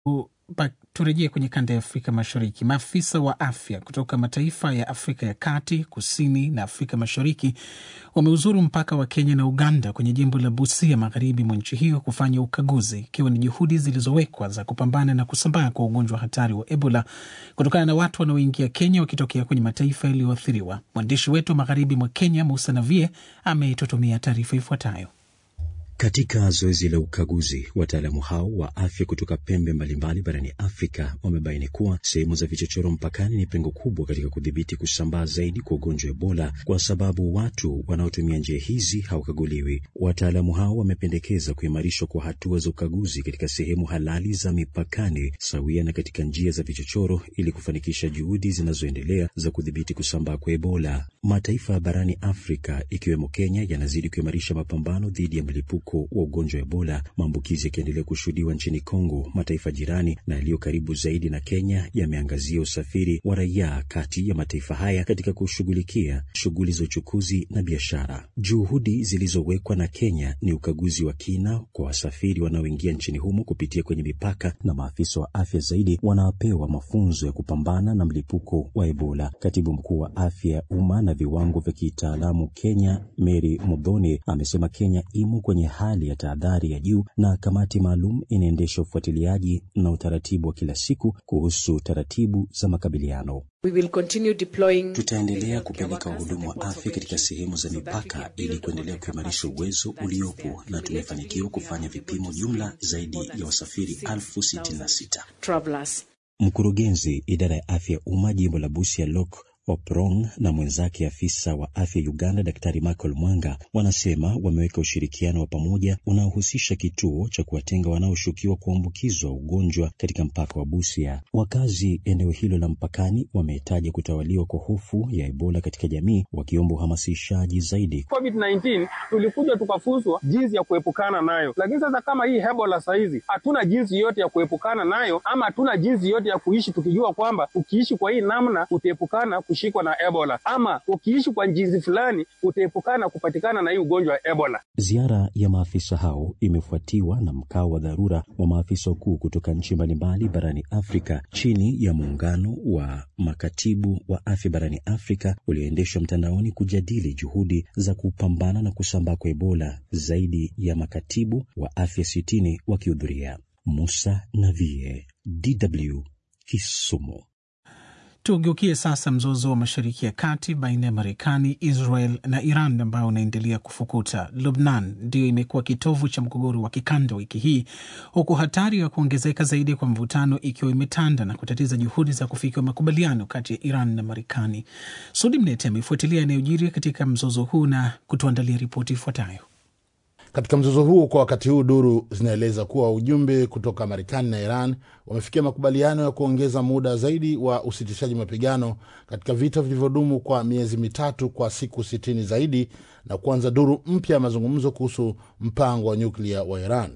Turejee kwenye kanda ya Afrika Mashariki. Maafisa wa afya kutoka mataifa ya Afrika ya Kati, Kusini na Afrika Mashariki wameuzuru mpaka wa Kenya na Uganda kwenye jimbo la Busia, magharibi mwa nchi hiyo, kufanya ukaguzi, ikiwa ni juhudi zilizowekwa za kupambana na kusambaa kwa ugonjwa hatari wa Ebola kutokana na watu wanaoingia Kenya wakitokea kwenye mataifa yaliyoathiriwa. Mwandishi wetu wa magharibi mwa Kenya, Musa Navie, ameitutumia taarifa ifuatayo. Katika zoezi la ukaguzi, wataalamu hao wa afya kutoka pembe mbalimbali barani Afrika wamebaini kuwa sehemu za vichochoro mpakani ni pengo kubwa katika kudhibiti kusambaa zaidi kwa ugonjwa wa Ebola, kwa sababu watu wanaotumia njia hizi hawakaguliwi. Wataalamu hao wamependekeza kuimarishwa kwa hatua za ukaguzi katika sehemu halali za mipakani sawia na katika njia za vichochoro ili kufanikisha juhudi zinazoendelea za kudhibiti kusambaa kwa Ebola. Mataifa barani Afrika ikiwemo Kenya yanazidi kuimarisha mapambano dhidi ya mlipuko wa ugonjwa wa Ebola, maambukizi yakiendelea kushuhudiwa nchini Kongo. Mataifa jirani na yaliyo karibu zaidi na Kenya yameangazia usafiri wa raia kati ya mataifa haya katika kushughulikia shughuli za uchukuzi na biashara. Juhudi zilizowekwa na Kenya ni ukaguzi wa kina kwa wasafiri wanaoingia nchini humo kupitia kwenye mipaka, na maafisa wa afya zaidi wanapewa mafunzo ya kupambana na mlipuko wa Ebola. Katibu mkuu wa afya ya umma na viwango vya kitaalamu Kenya, Mary Mudhoni, amesema Kenya imo kwenye hali ya tahadhari ya juu na kamati maalum inaendesha ufuatiliaji na utaratibu wa kila siku kuhusu taratibu za makabiliano. We will continue deploying... Tutaendelea kupeleka wahudumu wa afya katika sehemu za mipaka ili kuendelea kuimarisha uwezo uliopo, na tumefanikiwa kufanya vipimo jumla zaidi ya wasafiri elfu sitini na sita. Mkurugenzi idara ya afya ya umma jimbo la Busia Lok Oprong na mwenzake afisa wa afya Uganda Daktari Michael Mwanga wanasema wameweka ushirikiano wa pamoja unaohusisha kituo cha kuwatenga wanaoshukiwa kuambukizwa ugonjwa katika mpaka wa Busia. Wakazi eneo hilo la mpakani wamehitaja kutawaliwa kwa hofu ya Ebola katika jamii, wakiomba uhamasishaji zaidi. COVID-19 tulikuja tukafunzwa jinsi ya kuepukana nayo, lakini sasa kama hii Ebola sahizi hatuna jinsi yote ya kuepukana nayo, ama hatuna jinsi yote ya kuishi tukijua kwamba ukiishi kwa hii namna utaepukana kushikwa na Ebola ama ukiishi kwa jinsi fulani utaepukana kupatikana na hii ugonjwa wa Ebola. Ziara ya maafisa hao imefuatiwa na mkao wa dharura wa maafisa wakuu kutoka nchi mbalimbali barani Afrika chini ya muungano wa makatibu wa afya barani Afrika ulioendeshwa mtandaoni kujadili juhudi za kupambana na kusambaa kwa Ebola, zaidi ya makatibu wa afya sitini wakihudhuria. Musa Navie, DW, Kisumu. Tugeukie sasa mzozo wa Mashariki ya Kati baina ya Marekani, Israel na Iran ambao unaendelea kufukuta. Lubnan ndiyo imekuwa kitovu cha mgogoro wa kikanda wiki hii, huku hatari ya kuongezeka zaidi kwa mvutano ikiwa imetanda na kutatiza juhudi za kufikiwa makubaliano kati ya Iran na Marekani. Sudi Mnete amefuatilia yanayojiri katika mzozo huu na kutuandalia ripoti ifuatayo. Katika mzozo huo kwa wakati huu, duru zinaeleza kuwa ujumbe kutoka Marekani na Iran wamefikia makubaliano ya kuongeza muda zaidi wa usitishaji mapigano katika vita vilivyodumu kwa miezi mitatu kwa siku sitini zaidi na kuanza duru mpya ya mazungumzo kuhusu mpango wa nyuklia wa Iran.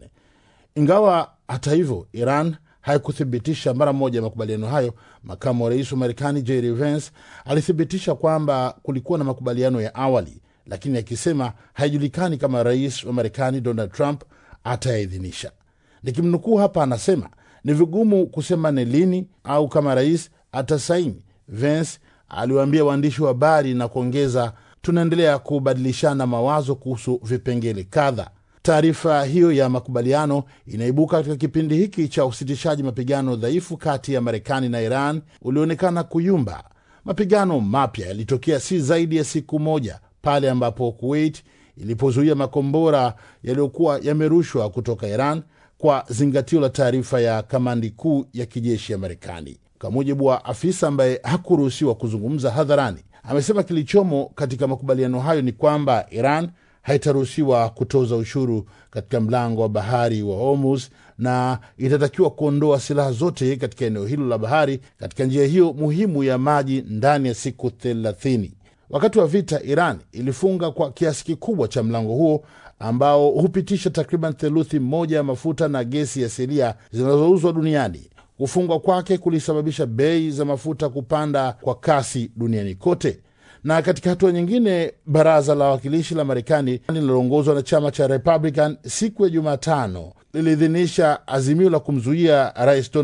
Ingawa hata hivyo Iran haikuthibitisha mara moja makubaliano hayo, makamu wa rais wa Marekani JD Vance alithibitisha kwamba kulikuwa na makubaliano ya awali lakini akisema haijulikani kama rais wa Marekani Donald Trump atayaidhinisha. Nikimnukuu hapa, anasema ni vigumu kusema ni lini au kama rais atasaini. Vance aliwaambia waandishi wa habari na kuongeza, tunaendelea kubadilishana mawazo kuhusu vipengele kadha. Taarifa hiyo ya makubaliano inaibuka katika kipindi hiki cha usitishaji mapigano dhaifu kati ya Marekani na Iran ulioonekana kuyumba. Mapigano mapya yalitokea si zaidi ya siku moja pale ambapo Kuwait ilipozuia makombora yaliyokuwa yamerushwa kutoka Iran kwa zingatio la taarifa ya kamandi kuu ya kijeshi ya Marekani. Kwa mujibu wa afisa ambaye hakuruhusiwa kuzungumza hadharani, amesema kilichomo katika makubaliano hayo ni kwamba Iran haitaruhusiwa kutoza ushuru katika mlango wa bahari wa Hormuz na itatakiwa kuondoa silaha zote katika eneo hilo la bahari katika njia hiyo muhimu ya maji ndani ya siku thelathini. Wakati wa vita, Iran ilifunga kwa kiasi kikubwa cha mlango huo ambao hupitisha takriban theluthi moja ya mafuta na gesi asilia zinazouzwa duniani. Kufungwa kwake kulisababisha bei za mafuta kupanda kwa kasi duniani kote. Na katika hatua nyingine, baraza la wawakilishi la Marekani linaloongozwa na chama cha Republican siku ya Jumatano liliidhinisha azimio la kumzuia rais